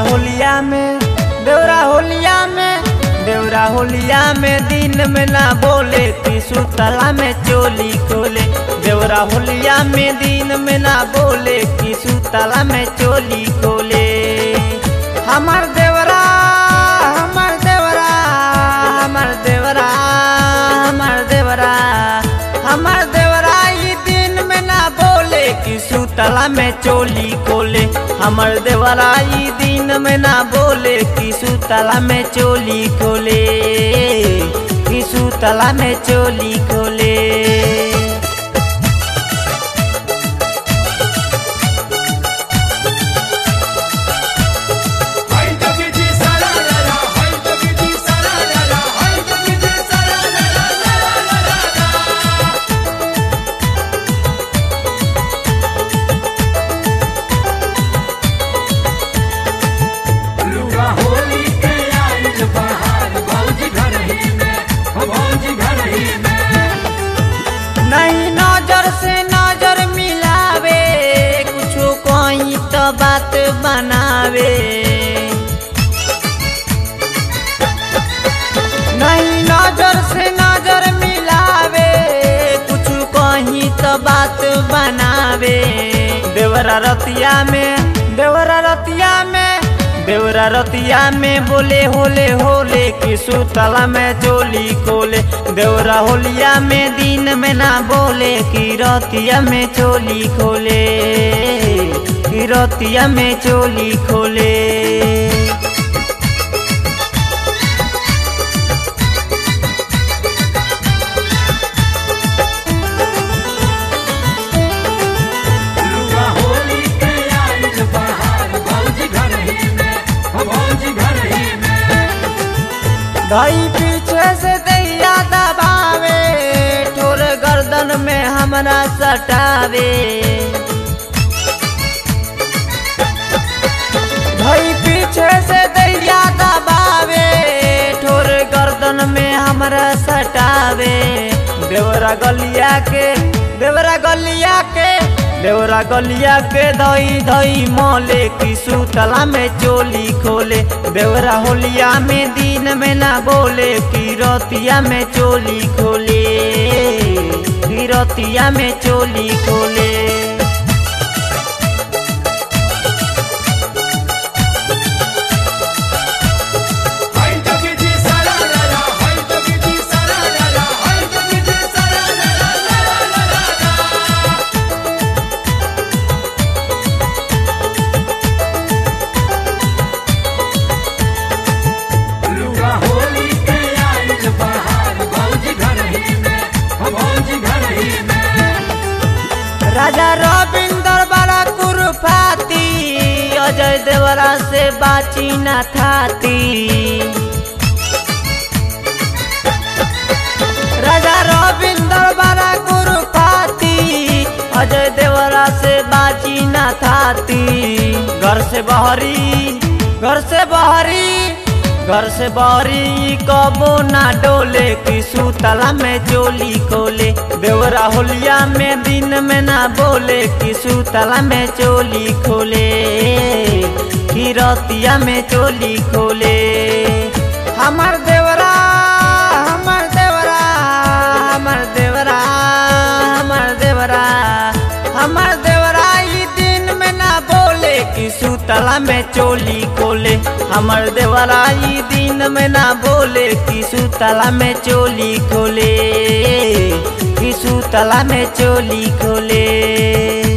होलिया में देवरा होलिया में देवरा होलिया में दिन में ना बोले तीसु तला में चोली खोले देवरा होलिया में दिन में ना बोले तीसु तला में चोली खोले हमार देवरा हमार देवरा हमार देवरा हमार देवरा हमार देवरा ई दिन में ना बोले कि सुतला में चोली खोले हमर देवरा ई दिन में ना बोले कि सुतला में चोली खोले कि सुतला में चोली खोले हाय जगजी सारा ला ला हाय जगजी सारा ला ला हाय जगजी सारा ला ला ला ला ला ला लुगा होली के आइल बहार भौजी घर ही में हो भौजी घर ही में नहीं नजर से नजर मिलावे कुछो कोई तो बात बनावे नहीं नजर से नजर मिलावे कुछ कहीं तो बात बनावे देवरा रतिया में देवरा रतिया में देवरा रतिया में बोले होले होले कि सुतला में चोली खोले देवरा होलिया में दिन में ना बोले कि रतिया में चोली खोले कि रतिया में चोली खोले लुगा होली के आइल बहार भौजी घर ही में हो भौजी घर ही में धई पीछे से दैया दबावे ठोर गर्दन में हमरा सटावे धई पीछे से दैया दबावे ठोर गर्दन में हमरा सटावे देवरा गलिया के देवरा गलिया के देवरा गलिया के धई धई मोले की सुतला में चोली खोले देवरा होलिया में दिन में ना बोले की रतिया में चोली खोले की रतिया में चोली खोले हाय जगजी सारा ला ला हाय जगजी सारा ला ला हाय जगजी सारा ला ला ला ला ला लुगा होली के आइल बहार भौजी घर ही में हो भौजी घर ही में राजा रविंदर बड़ा कुरुफाती अजय देवरा से बाची न थाती राजा रविंदर बड़ा कुरुफाती अजय देवरा से बाची न थाती घर से बहरी घर से बहरी घर से बहरी कबो ना डोले कि सुतला में चोली खोले देवरा होलिया में दिन में ना बोले कि सुतला में चोली खोले कि रतिया में चोली खोले हमार देवरा हमार देवरा हमार देवरा हमार देवरा हमार देवरा ई दिन में ना बोले कि सुतला में चोली खोले हमर देवरा ई दिन में ना बोले कि सुतला में चोली खोले कि सुतला में चोली खोले